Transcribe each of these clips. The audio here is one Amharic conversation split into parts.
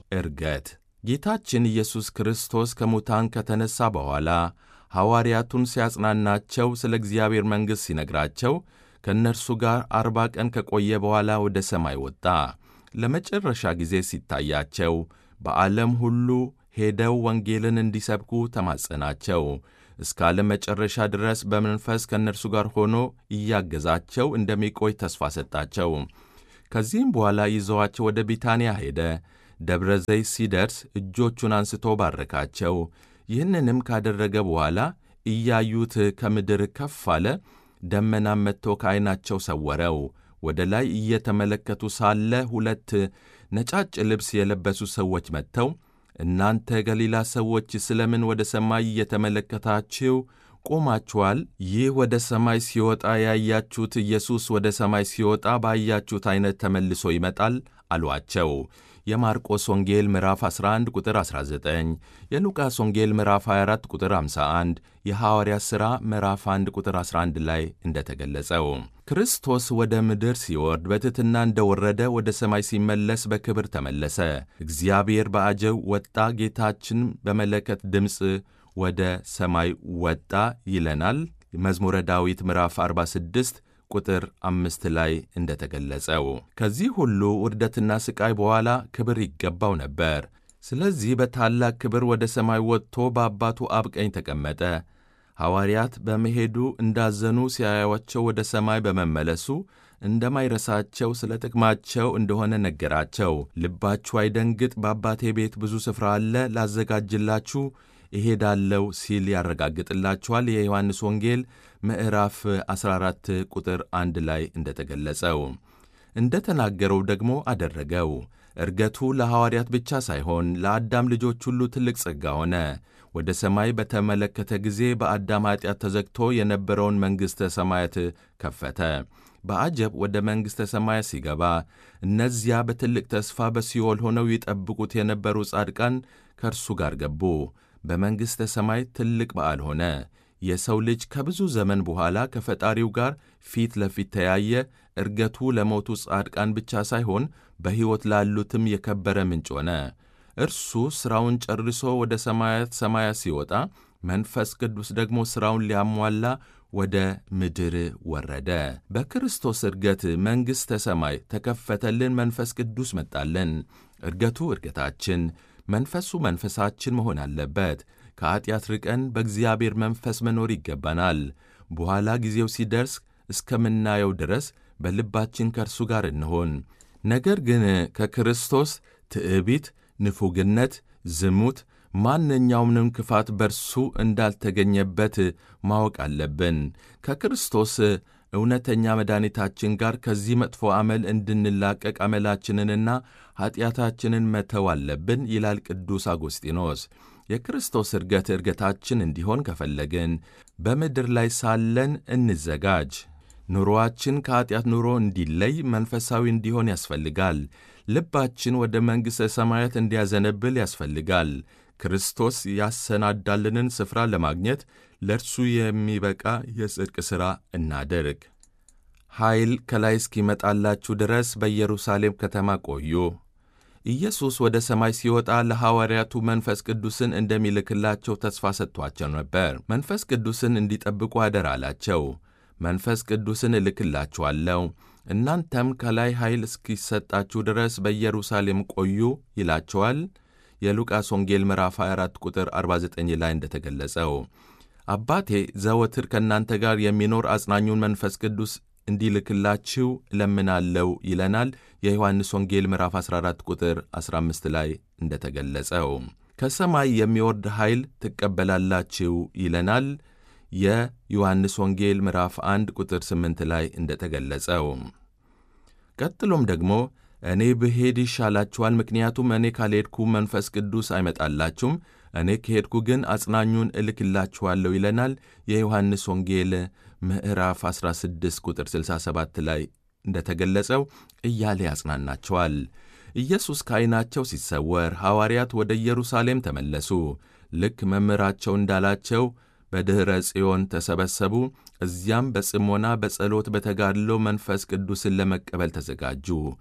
ዕርገት ጌታችን ኢየሱስ ክርስቶስ ከሙታን ከተነሣ በኋላ ሐዋርያቱን ሲያጽናናቸው ስለ እግዚአብሔር መንግሥት ሲነግራቸው ከእነርሱ ጋር አርባ ቀን ከቆየ በኋላ ወደ ሰማይ ወጣ። ለመጨረሻ ጊዜ ሲታያቸው በዓለም ሁሉ ሄደው ወንጌልን እንዲሰብኩ ተማጸናቸው። እስከ ዓለም መጨረሻ ድረስ በመንፈስ ከእነርሱ ጋር ሆኖ እያገዛቸው እንደሚቆይ ተስፋ ሰጣቸው። ከዚህም በኋላ ይዘዋቸው ወደ ቢታንያ ሄደ። ደብረ ዘይት ሲደርስ እጆቹን አንስቶ ባረካቸው። ይህንንም ካደረገ በኋላ እያዩት ከምድር ከፍ አለ። ደመናም መጥቶ ከዐይናቸው ሰወረው። ወደ ላይ እየተመለከቱ ሳለ ሁለት ነጫጭ ልብስ የለበሱ ሰዎች መጥተው እናንተ ገሊላ ሰዎች ስለምን ወደ ሰማይ እየተመለከታችሁ ቆማችኋል? ይህ ወደ ሰማይ ሲወጣ ያያችሁት ኢየሱስ ወደ ሰማይ ሲወጣ ባያችሁት ዐይነት ተመልሶ ይመጣል አሏቸው። የማርቆስ ወንጌል ምዕራፍ 11 ቁጥር 19፣ የሉቃስ ወንጌል ምዕራፍ 24 ቁጥር 51፣ የሐዋርያት ሥራ ምዕራፍ 1 ቁጥር 11 ላይ እንደተገለጸው ክርስቶስ ወደ ምድር ሲወርድ በትሕትና እንደወረደ ወደ ሰማይ ሲመለስ በክብር ተመለሰ። እግዚአብሔር በአጀብ ወጣ፣ ጌታችን በመለከት ድምፅ ወደ ሰማይ ወጣ ይለናል። መዝሙረ ዳዊት ምዕራፍ 46 ቁጥር አምስት ላይ እንደተገለጸው ከዚህ ሁሉ ውርደትና ሥቃይ በኋላ ክብር ይገባው ነበር። ስለዚህ በታላቅ ክብር ወደ ሰማይ ወጥቶ በአባቱ አብ ቀኝ ተቀመጠ። ሐዋርያት በመሄዱ እንዳዘኑ ሲያዩአቸው ወደ ሰማይ በመመለሱ እንደማይረሳቸው ስለ ጥቅማቸው እንደሆነ ነገራቸው። ልባችሁ አይደንግጥ፣ በአባቴ ቤት ብዙ ስፍራ አለ፣ ላዘጋጅላችሁ እሄዳለሁ ሲል ያረጋግጥላችኋል። የዮሐንስ ወንጌል ምዕራፍ 14 ቁጥር 1 ላይ እንደተገለጸው እንደ ተናገረው ደግሞ አደረገው። ዕርገቱ ለሐዋርያት ብቻ ሳይሆን ለአዳም ልጆች ሁሉ ትልቅ ጸጋ ሆነ። ወደ ሰማይ በተመለከተ ጊዜ በአዳም ኀጢአት ተዘግቶ የነበረውን መንግሥተ ሰማያት ከፈተ። በአጀብ ወደ መንግሥተ ሰማያት ሲገባ እነዚያ በትልቅ ተስፋ በሲኦል ሆነው ይጠብቁት የነበሩ ጻድቃን ከእርሱ ጋር ገቡ። በመንግሥተ ሰማይ ትልቅ በዓል ሆነ። የሰው ልጅ ከብዙ ዘመን በኋላ ከፈጣሪው ጋር ፊት ለፊት ተያየ። ዕርገቱ ለሞቱ ጻድቃን ብቻ ሳይሆን በሕይወት ላሉትም የከበረ ምንጭ ሆነ። እርሱ ሥራውን ጨርሶ ወደ ሰማያት ሰማያት ሲወጣ መንፈስ ቅዱስ ደግሞ ሥራውን ሊያሟላ ወደ ምድር ወረደ። በክርስቶስ ዕርገት መንግሥተ ሰማይ ተከፈተልን፣ መንፈስ ቅዱስ መጣልን። ዕርገቱ ዕርገታችን መንፈሱ መንፈሳችን መሆን አለበት። ከኀጢአት ርቀን በእግዚአብሔር መንፈስ መኖር ይገባናል። በኋላ ጊዜው ሲደርስ እስከምናየው ድረስ በልባችን ከእርሱ ጋር እንሆን። ነገር ግን ከክርስቶስ ትዕቢት፣ ንፉግነት፣ ዝሙት፣ ማንኛውንም ክፋት በርሱ እንዳልተገኘበት ማወቅ አለብን። ከክርስቶስ እውነተኛ መድኃኒታችን ጋር ከዚህ መጥፎ አመል እንድንላቀቅ አመላችንንና ኀጢአታችንን መተው አለብን ይላል ቅዱስ አጎስጢኖስ። የክርስቶስ ዕርገት ዕርገታችን እንዲሆን ከፈለግን በምድር ላይ ሳለን እንዘጋጅ። ኑሮአችን ከኀጢአት ኑሮ እንዲለይ መንፈሳዊ እንዲሆን ያስፈልጋል። ልባችን ወደ መንግሥተ ሰማያት እንዲያዘነብል ያስፈልጋል። ክርስቶስ ያሰናዳልንን ስፍራ ለማግኘት ለእርሱ የሚበቃ የጽድቅ ሥራ እናድርግ። ኃይል ከላይ እስኪመጣላችሁ ድረስ በኢየሩሳሌም ከተማ ቆዩ። ኢየሱስ ወደ ሰማይ ሲወጣ ለሐዋርያቱ መንፈስ ቅዱስን እንደሚልክላቸው ተስፋ ሰጥቷቸው ነበር። መንፈስ ቅዱስን እንዲጠብቁ አደራ አላቸው። መንፈስ ቅዱስን እልክላችኋለሁ፣ እናንተም ከላይ ኃይል እስኪሰጣችሁ ድረስ በኢየሩሳሌም ቆዩ ይላቸዋል። የሉቃስ ወንጌል ምዕራፍ 24 ቁጥር 49 ላይ እንደተገለጸው አባቴ ዘወትር ከእናንተ ጋር የሚኖር አጽናኙን መንፈስ ቅዱስ እንዲልክላችሁ እለምናለው ይለናል። የዮሐንስ ወንጌል ምዕራፍ 14 ቁጥር 15 ላይ እንደተገለጸው ከሰማይ የሚወርድ ኃይል ትቀበላላችሁ ይለናል። የዮሐንስ ወንጌል ምዕራፍ 1 ቁጥር 8 ላይ እንደተገለጸው ቀጥሎም ደግሞ እኔ ብሄድ ይሻላችኋል፣ ምክንያቱም እኔ ካልሄድኩ መንፈስ ቅዱስ አይመጣላችሁም፣ እኔ ከሄድኩ ግን አጽናኙን እልክላችኋለሁ ይለናል። የዮሐንስ ወንጌል ምዕራፍ 16 ቁጥር 67 ላይ እንደተገለጸው እያለ ያጽናናቸዋል። ኢየሱስ ከዐይናቸው ሲሰወር ሐዋርያት ወደ ኢየሩሳሌም ተመለሱ። ልክ መምህራቸው እንዳላቸው በድኅረ ጽዮን ተሰበሰቡ። እዚያም በጽሞና በጸሎት በተጋድሎ መንፈስ ቅዱስን ለመቀበል ተዘጋጁ።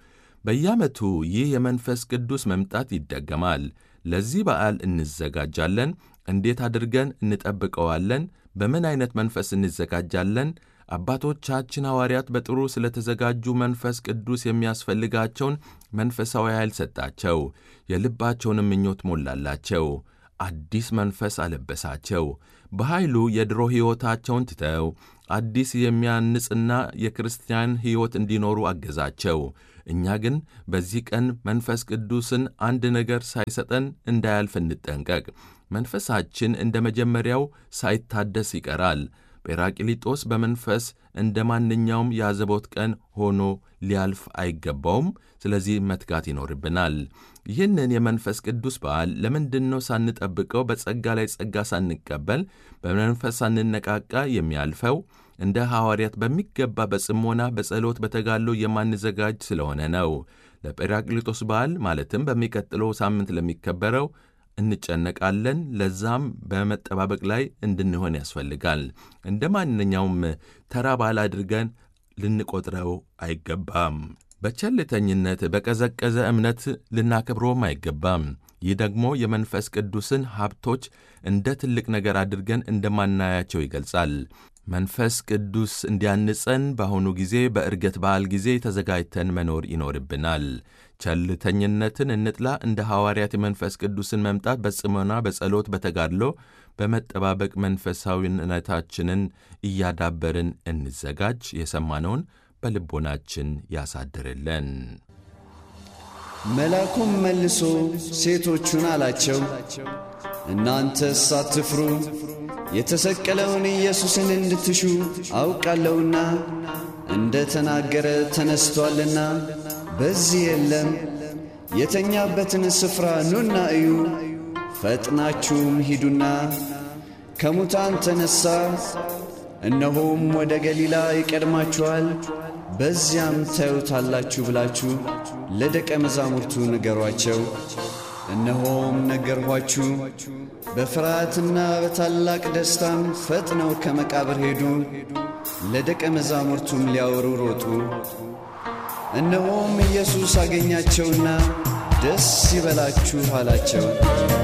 በየዓመቱ ይህ የመንፈስ ቅዱስ መምጣት ይደገማል። ለዚህ በዓል እንዘጋጃለን። እንዴት አድርገን እንጠብቀዋለን? በምን ዐይነት መንፈስ እንዘጋጃለን? አባቶቻችን ሐዋርያት በጥሩ ስለተዘጋጁ መንፈስ ቅዱስ የሚያስፈልጋቸውን መንፈሳዊ ኃይል ሰጣቸው፣ የልባቸውንም ምኞት ሞላላቸው፣ አዲስ መንፈስ አለበሳቸው። በኃይሉ የድሮ ሕይወታቸውን ትተው አዲስ የሚያንጽና የክርስቲያን ሕይወት እንዲኖሩ አገዛቸው። እኛ ግን በዚህ ቀን መንፈስ ቅዱስን አንድ ነገር ሳይሰጠን እንዳያልፍ እንጠንቀቅ። መንፈሳችን እንደ መጀመሪያው ሳይታደስ ይቀራል። ጴራቅሊጦስ በመንፈስ እንደ ማንኛውም የአዘቦት ቀን ሆኖ ሊያልፍ አይገባውም። ስለዚህ መትጋት ይኖርብናል። ይህንን የመንፈስ ቅዱስ በዓል ለምንድን ነው ሳንጠብቀው በጸጋ ላይ ጸጋ ሳንቀበል በመንፈስ ሳንነቃቃ የሚያልፈው? እንደ ሐዋርያት በሚገባ በጽሞና በጸሎት በተጋሎ የማንዘጋጅ ስለሆነ ነው። ለጴራቅሊጦስ በዓል ማለትም በሚቀጥለው ሳምንት ለሚከበረው እንጨነቃለን። ለዛም በመጠባበቅ ላይ እንድንሆን ያስፈልጋል። እንደ ማንኛውም ተራ በዓል አድርገን ልንቆጥረው አይገባም። በቸልተኝነት በቀዘቀዘ እምነት ልናከብረውም አይገባም። ይህ ደግሞ የመንፈስ ቅዱስን ሀብቶች እንደ ትልቅ ነገር አድርገን እንደማናያቸው ይገልጻል። መንፈስ ቅዱስ እንዲያንጸን በአሁኑ ጊዜ በዕርገት በዓል ጊዜ ተዘጋጅተን መኖር ይኖርብናል። ቸልተኝነትን እንጥላ። እንደ ሐዋርያት የመንፈስ ቅዱስን መምጣት በጽሞና በጸሎት በተጋድሎ በመጠባበቅ መንፈሳዊነታችንን እያዳበርን እንዘጋጅ። የሰማነውን በልቦናችን ያሳድርልን። መልአኩም መልሶ ሴቶቹን አላቸው፣ እናንተስ አትፍሩ፣ የተሰቀለውን ኢየሱስን እንድትሹ አውቃለሁና እንደ ተናገረ ተነስቶአልና በዚህ የለም። የተኛበትን ስፍራ ኑና እዩ። ፈጥናችሁም ሂዱና ከሙታን ተነሣ፣ እነሆም ወደ ገሊላ ይቀድማችኋል፣ በዚያም ታዩታላችሁ ብላችሁ ለደቀ መዛሙርቱ ንገሯቸው። እነሆም ነገርኋችሁ። በፍርሃትና በታላቅ ደስታም ፈጥነው ከመቃብር ሄዱ፣ ለደቀ መዛሙርቱም ሊያወሩ ሮጡ። እነሆም ኢየሱስ አገኛቸውና ደስ ይበላችሁ አላቸው።